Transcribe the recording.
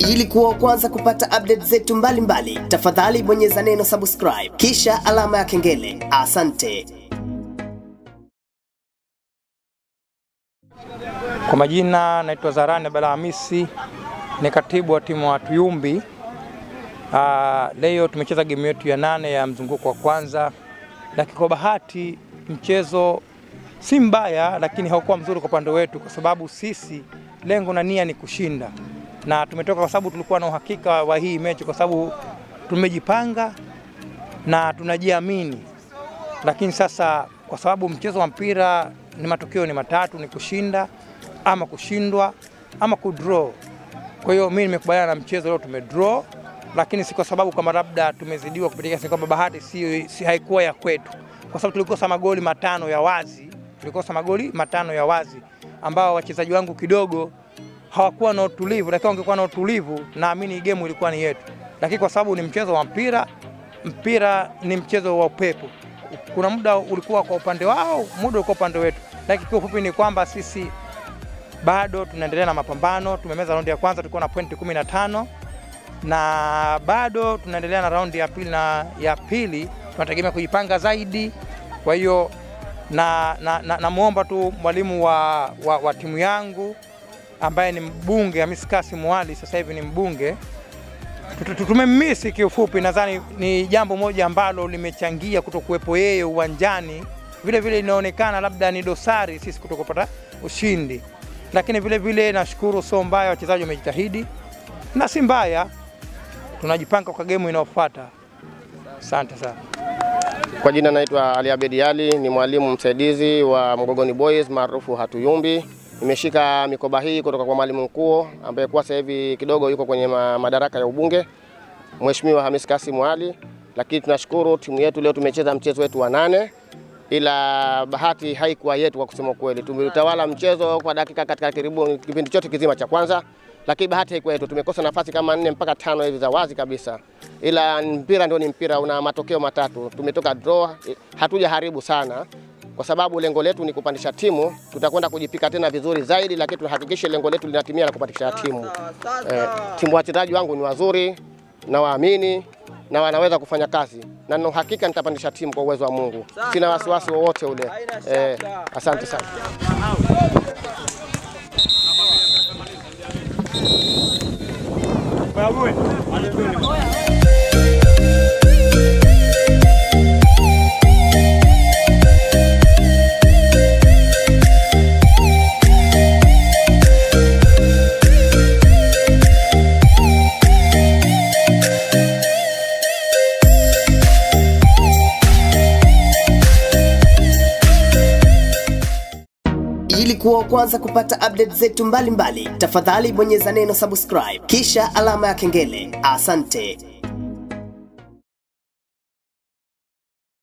Ili kuwa wa kwanza kupata update zetu mbalimbali, tafadhali bonyeza neno subscribe kisha alama ya kengele. Asante. Kwa majina naitwa Zarani Abdalla Hamisi, ni katibu wa timu wa Tuyumbi. Ah, leo tumecheza game yetu ya nane ya mzunguko wa kwanza, lakini kwa bahati mchezo si mbaya, lakini haukuwa mzuri kwa upande wetu, kwa sababu sisi lengo na nia ni kushinda, na tumetoka kwa sababu tulikuwa na uhakika wa hii mechi, kwa sababu tumejipanga na tunajiamini lakini sasa kwa sababu mchezo wa mpira ni matokeo ni matatu, ni kushinda ama kushindwa ama kudraw. Kwa hiyo mimi nimekubaliana na mchezo leo, tumedraw, lakini si kwa sababu kama labda tumezidiwa kupitia kiasi, kwamba bahati si, si haikuwa ya kwetu, kwa sababu tulikosa magoli matano ya wazi, tulikosa magoli matano ya wazi ambao wachezaji wangu kidogo hawakuwa na utulivu, lakini wangekuwa na utulivu, naamini game ilikuwa ni yetu, lakini kwa sababu ni mchezo wa mpira, mpira ni mchezo wa upepo kuna muda ulikuwa kwa upande wao, muda ulikuwa upande wetu, lakini kwa ufupi ni kwamba sisi bado tunaendelea na mapambano. Tumemeza raundi ya kwanza, tulikuwa na pointi 15 na bado tunaendelea na raundi ya pili, na ya pili tunategemea kujipanga zaidi. Kwa hiyo na, na, na, namwomba tu mwalimu wa, wa, wa timu yangu ambaye ni mbunge Hamis Kasim Wali, sasa hivi ni mbunge tumemmisi kiufupi. Nadhani ni jambo moja ambalo limechangia kutokuwepo yeye uwanjani. Vile vile inaonekana labda ni dosari sisi kutokupata ushindi, lakini vile vile nashukuru, sio mbaya, wachezaji wamejitahidi na si mbaya, tunajipanga kwa gemu inayofuata. Asante sana. Kwa jina naitwa Ali Abedi Ali, ni mwalimu msaidizi wa Mgogoni Boys maarufu Hatuyumbi. Nimeshika mikoba hii kutoka kwa mwalimu mkuu ambaye kwa sasa hivi kidogo yuko kwenye ma madaraka ya ubunge, Mheshimiwa Hamis Kasim Ali. Lakini tunashukuru timu yetu leo tumecheza mchezo wetu wa nane, ila bahati haikuwa yetu kwa kusema kweli. Tumetawala mchezo kwa dakika katika karibu kipindi chote kizima cha kwanza, lakini bahati haikuwa yetu. Tumekosa nafasi kama nne mpaka tano hivi za wazi kabisa, ila mpira ndio ni mpira, una matokeo matatu. Tumetoka draw, hatuja haribu sana kwa sababu lengo letu ni kupandisha timu. Tutakwenda kujipika tena vizuri zaidi, lakini tuhakikishe lengo letu linatimia la kupandisha timu. Eh, timu wachezaji wangu ni wazuri na waamini na wanaweza kufanya kazi na nina uhakika nitapandisha timu kwa uwezo wa Mungu. Sina wasiwasi wowote ule. Eh, asante sana. Ili kuwa wa kwanza kupata update zetu mbalimbali, tafadhali bonyeza neno subscribe kisha alama ya kengele. Asante.